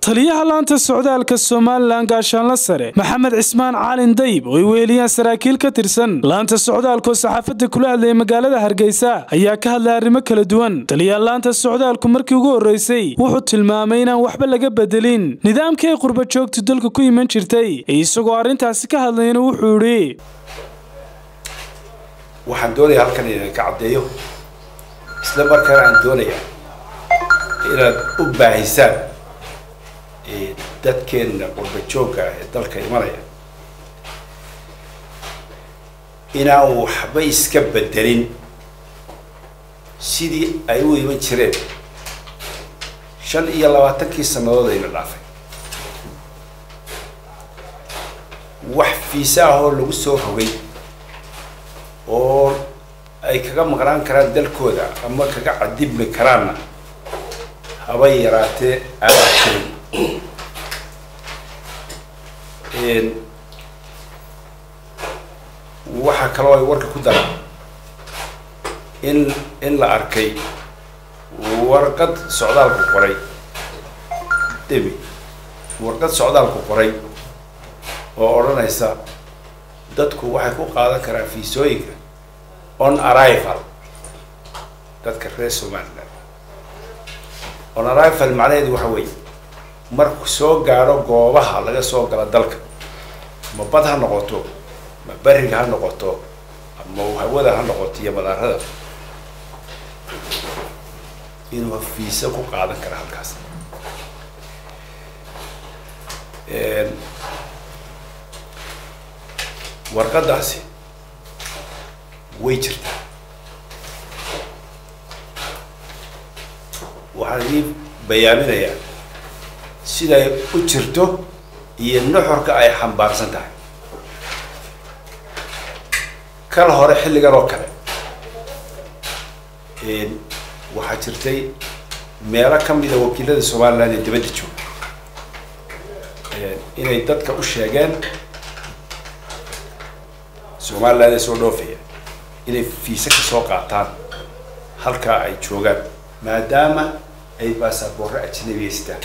taliyaha laanta socdaalka somalilan gaashaanla sare maxamed cismaan caalin dayib oo ay weheliyaan saraakiil ka tirsan laanta socdaalkaoo saxaafadda kula hadlayay magaalada hargeysa ayaa ka hadlay arrimo kala duwan taliyaha laanta socdaalku markii ugu horreysay wuxuu tilmaamay inaan waxba laga bedelin nidaamkii ay qurba joogtu dalka ku iman jirtay isagoo arrintaasi ka hadlayna wuxuu idhi waxaan doonaya halkan inaan ka caddeeyo isla markaana aan doonaya inaad u baahisaan dadkeenna qurba joogga ah ee dalka imanaya inaan waxba iska bedelin sidii ay u iman jireen shan iyo labaatankii sannadood ayna dhaafay wax fiisa ah oo lagu soo rogay oo ay kaga maqnaan karaan dalkooda ama kaga cadibmi karaanna haba yaraatee aanaa jirin waxaa kaloo ay warka ku daraan in in la arkay warqad socdaalku qoray demi warqad socdaalku qoray oo odhanaysa dadku waxay ku qaadan karaan fiisooyinka on arrival dadka reer somaliland on arrival macnaheedu waxa weeye marku soo gaadho goobaha laga soo gala dalka ma bad ha noqoto ma beriga ha noqoto ama hawada ha noqoto iyo madaarada inuu fiisa ku qaadan kara halkaas warqadaasi way jirtaa waxaan ii bayaaminayaa siday u jirto iyo nuxurka ay xambaarsan tahay kal hore xilligan oo kale waxaa jirtay meelo ka mida wakiilada somaliland ee dibadda jooga inay dadka u sheegeen somaliland ee soo dhoofaya inay fiise ka soo qaataan halkaa ay joogaan maadaama ay baasaboorro ajnabiyeystaan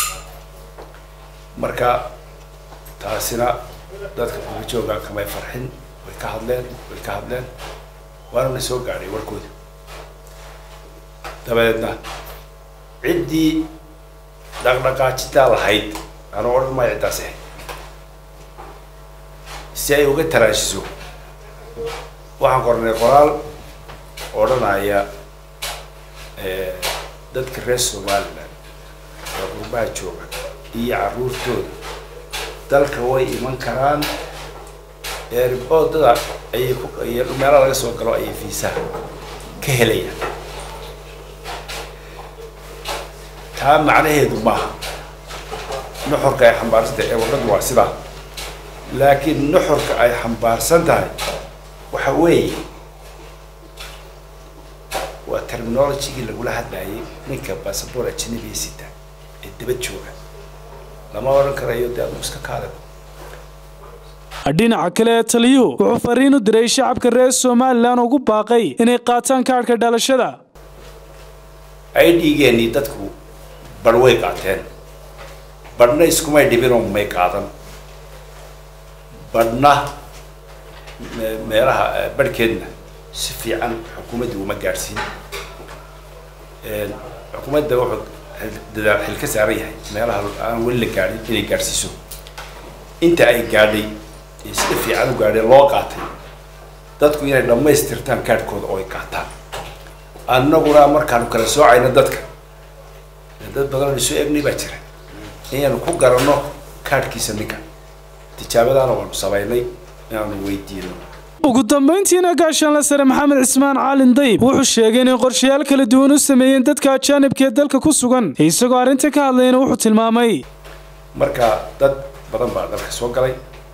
marka taasina dadka qurba jooga kamay farxin way ka hadleen way ka hadleen waana na soo gaadhay warkooda dabadeedna ciddii dhaqdhaqaajitaa lahayd anuu odhan maayo ciddaas ahayd si ay uga taraashiso waxaan qornay qoraal odhanaya dadka reer somaliland ee qurbaha jooga iyo carruurtooda dalka way iman karaan eerboodada ayay ku iyo meelaha laga soo galo ayay fiisaha ka helayaan taa macnaheedu maaha nuxurka ay xambaarsan tahay ee warqaddu waa sidaa laakiin nuxurka ay xambaarsan tahay waxa weeye waa terminologigii lagula hadlayay ninka basaboor ajnabiya sita ee dibad jooga lama odhan karayo dee aduu iska kaada dhinaca kale ee taliyuhu wuxuu fariin u diray shacabka reer somalilan ugu baaqay inay qaataan kaadhka dhalashada ay dhiigeenii dadku badh way qaateen badhna iskumay dhibinoo may qaadan badhna meelaha badhkeedna si fiican xukuumadda uma gaadhsiin xukuumadda wuxuu dadaal xil ka saaran yahay meelaha aan weli la gaadhin inay gaadhsiiso inta ay gaadhay ee sida fiican u gaadheen loo qaatay dadku inay dhammaystirtaan kaadhkooda oo ay qaataan annaguna markaanu kala soocayno dadka dad badan isu egnay baa jira inaanu ku garanno kaadhkiisa ninka tijaabadaana waanu samaynay inaanu weydiino ugu dambayntiina gaashaanla sare maxamed cismaan caalin dayib wuxuu sheegay inay qorshayaal kala duwan u sameeyeen dadka ajaanibka ee dalka ku sugan isagoo arrinta ka hadlayna wuxuu tilmaamay marka dad badan baa dalka soo galay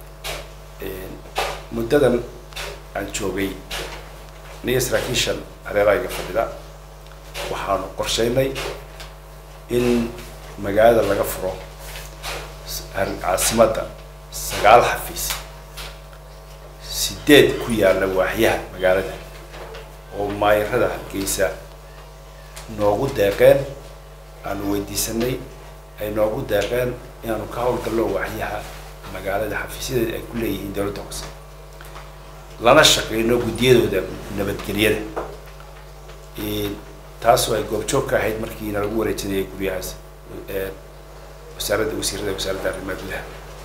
muddadan aan joogay niga saraakiishan hareerayga fadhida waxaanu qorshaynay in magaalada laga furo caasimadda sagaal xafiis sideed ku yaalla waaxyaha magaalada oo maayarada hargeysa noogu deeqeen aanu weydiisanay ay noogu deeqeen inaanu ka howlgallo waxyaha magaalada xafiisyadeeda ay ku leeyihiin dowladda hoose lana shaqeyno guddiyadooda nabadgelyada taasoo ay goobjoog ka ahayd markiina lagu wareejinayay guryahaas wasaaradda wasiirada wasaaradda arrimaha gudaha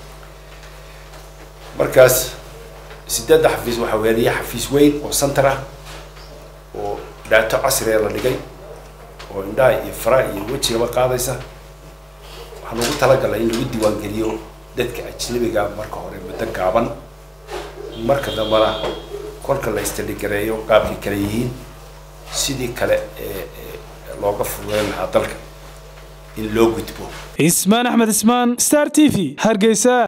markaas sideedda xafiis waxaa weeliya xafiis weyn oo center ah oo dhaato casriga la dhigay oo indhaha iyo faraha iyo wejigaba qaadaysa waxaan ugu talagalay in lagu diiwaangeliyo dadka ajnabiga marka hore muddo gaaban marka dambana kolka la istaligareeyo qaabkay kale yihiin sidii kale ee looga fududeyn lahaa dalka in loo gudbo ismaan axmed ismaan star t v hargeysa